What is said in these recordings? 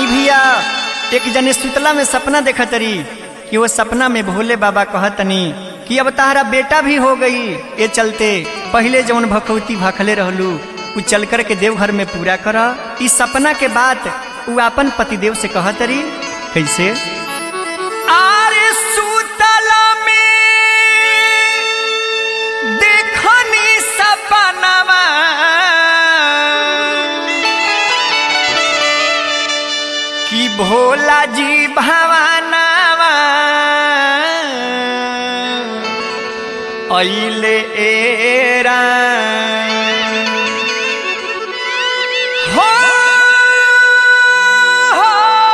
आई भैया एक जने सुतला में सपना देखतरी कि वो सपना में भोले बाबा कहतनी कि अब तारा बेटा भी हो गई ये चलते पहले जवन भखवती भखले रहलू उ चल कर के देवघर में पूरा कर इस सपना के बाद उ अपन पतिदेव से कहतरी कैसे आरे सुतला में देखनी सपनावा कि भोला जी भवानावा अइले एरा हो हो,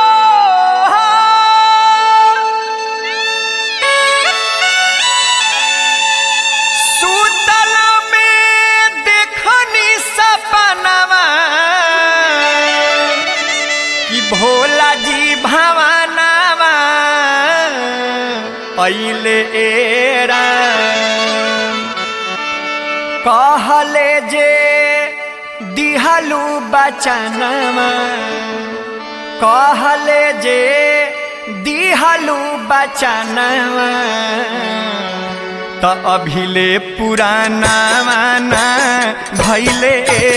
सुतल में देखनी सपनावा कि भोला जी भवानावा अइले एरा कहले जे दिहलू बचनवा कहले जे दिहलू बचनवा त अभिले पुराना माना भैले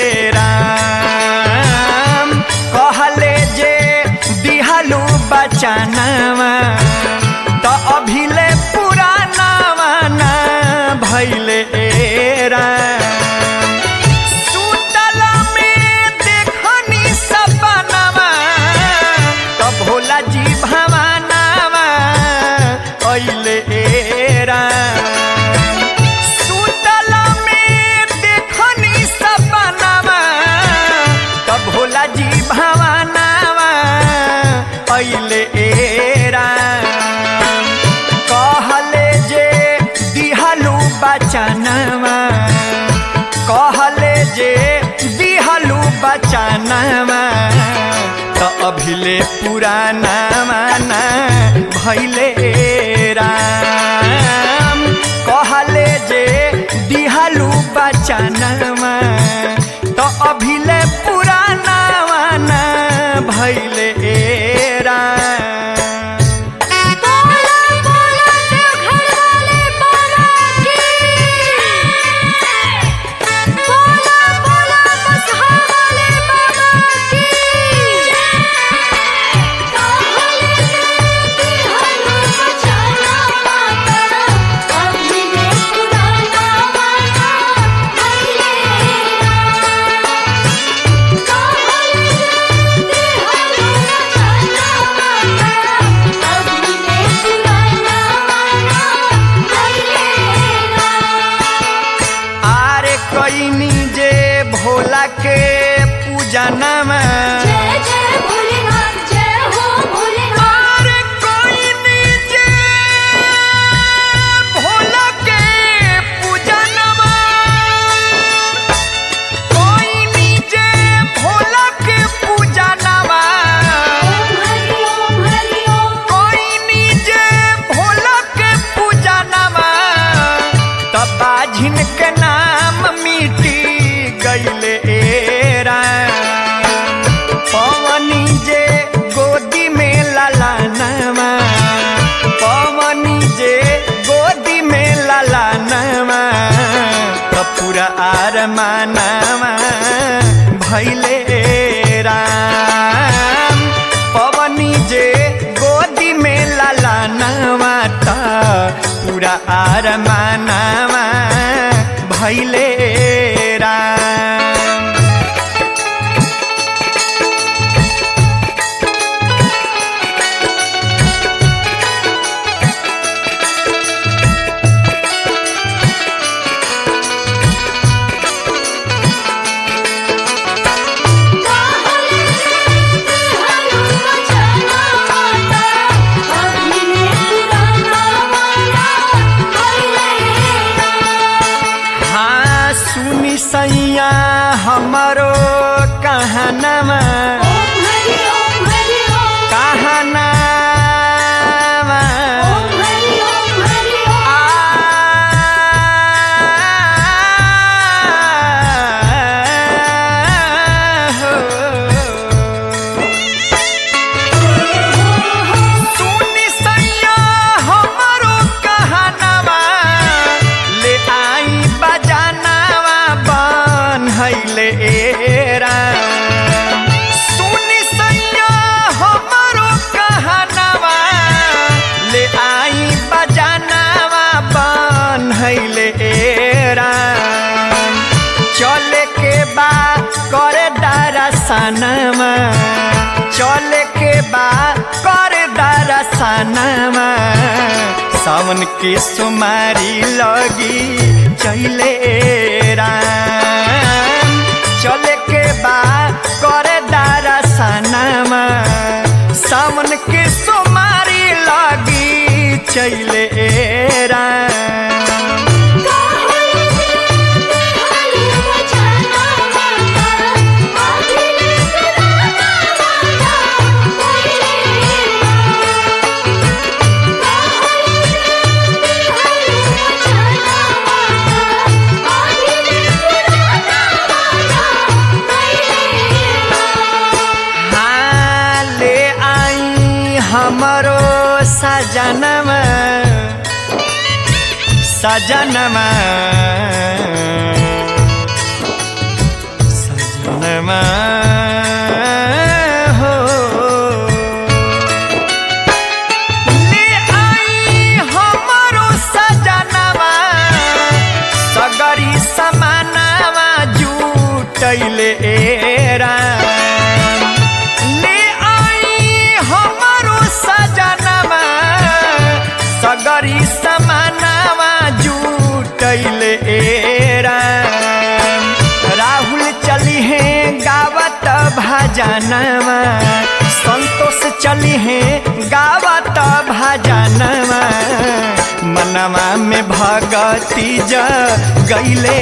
राम कहले जे दिहलू बचनवा त अभिले पुराना माना भैले राम सुतल में देखनी सपनावा त भोला जी भवानावा अइले राम सुतल में देखनी सपनावा त भोला जी भवानावा अइले राम कहले जे दिहलू बचनवा कहले जे दिहलू बचनवा त अभिले पुराना माना भैले राम कहले जे दिहलू बचनवा त अभिले पुराना माना भैले राम बोला बोला देवघर वाले बाबा की बोला बोला बसहा वाले बाबा की कहले जे हनु बचाना माता अभी ने पुराना माता भइले कहले जे हनु बचाना माता अभी ने पुराना माता भइले आरे कईनी जे भोला के पूजनमा जय जय भोलेनाथ जय हो भोलेनाथ आरे कईनी जे भोला के पूजनमा कईनी जे भोला के पूजनमा ओम हरि ओम हरि ओम कईनी जे भोला के पूजनमा तब बाझिन के नाम मिटी गईले राम पवनी जे गोदी में ललानवा पवनी जे गोदी में ललानवा त पूरा आर मानवा भैले राम पवनी जे गोदी में ललानवा त पूरा आर मानवा भैले राम कहले जे हनु बचाना माता अभी ने पुराना माता भइले हाँ सुनी सैया हमरो कहनमा ओम हरि ओम हरि ओम कहनामा ओम हरि ओम हरि ओम आ हो। दरसनमा चले के बा कर दरसनमा सावन के सुमारी लगी चले राम चले के बा कर दरसनमा सावन के सुमारी लगी चले राम हाँ, ले आई हमरो सजनमा सजनमा सजनमा हो ले आई हमरो सजनमा सगरी समानावा जुटैले राम ले आई हमरो सजनमा सगरी समानावा जुटैले राम राहुल चली है गावत भजनवा संतोष चली है गावत भजनवा मनवा में भगती ज गईले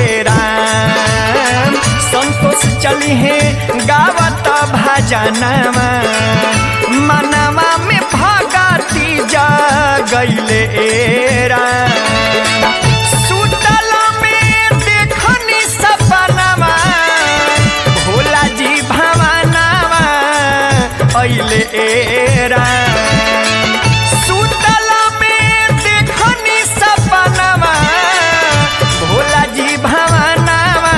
राम संतोष चली है गावत भजनवा मनवा में भगती ज गईले राम सुतल में देखनी सपनावा भोला जी भवानावा अइले राम सुतल में देखनी सपनावा भोला जी भवानावा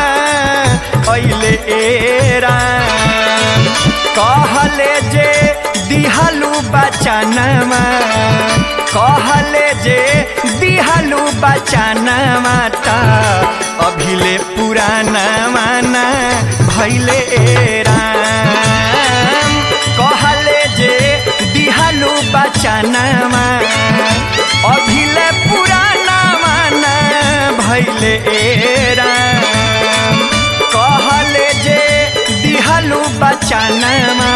अइले राम कहले जे दिहलू बचनमा कहले जे दिहलू बचनमा त अभिले पुराना माना भैले राम कहले जे दिहलू बचनमा अभिले पुराना माना भैले राम कहले जे दिहलू बचनमा